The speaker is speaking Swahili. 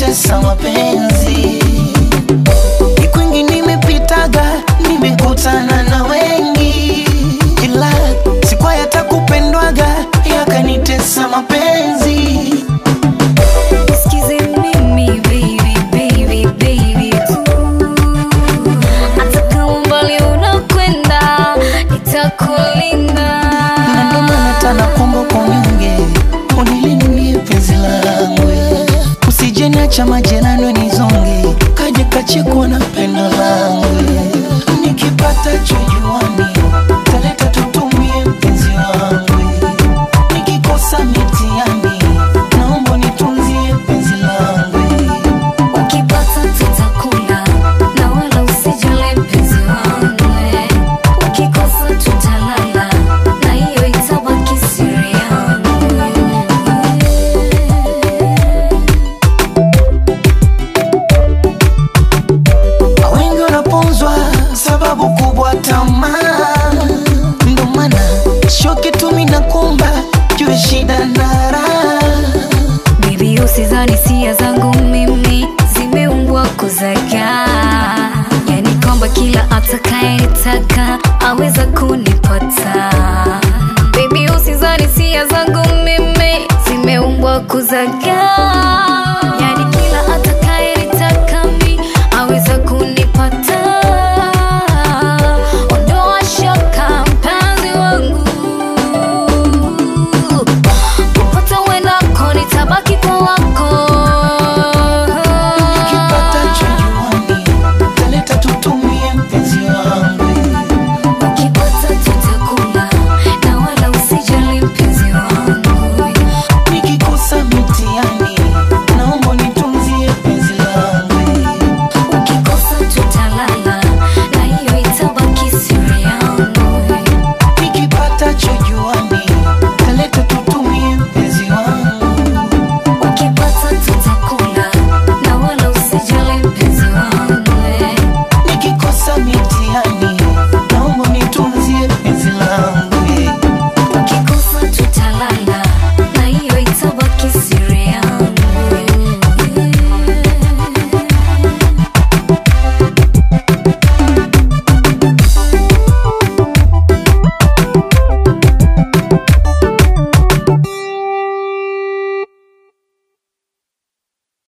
yakanitesa mapenzi. Ni kwingi nimepitaga, nimekutana na wengi, ila sikuwa yatakupendwaga, yakanitesa mapenzi. Nisikize mimi baby, baby, baby Ooh. Hata kama mbali unakwenda nitakulinda Na ndo maana tana kuomba kwa unyonge, unilindie penzi langu, usije niacha majeraha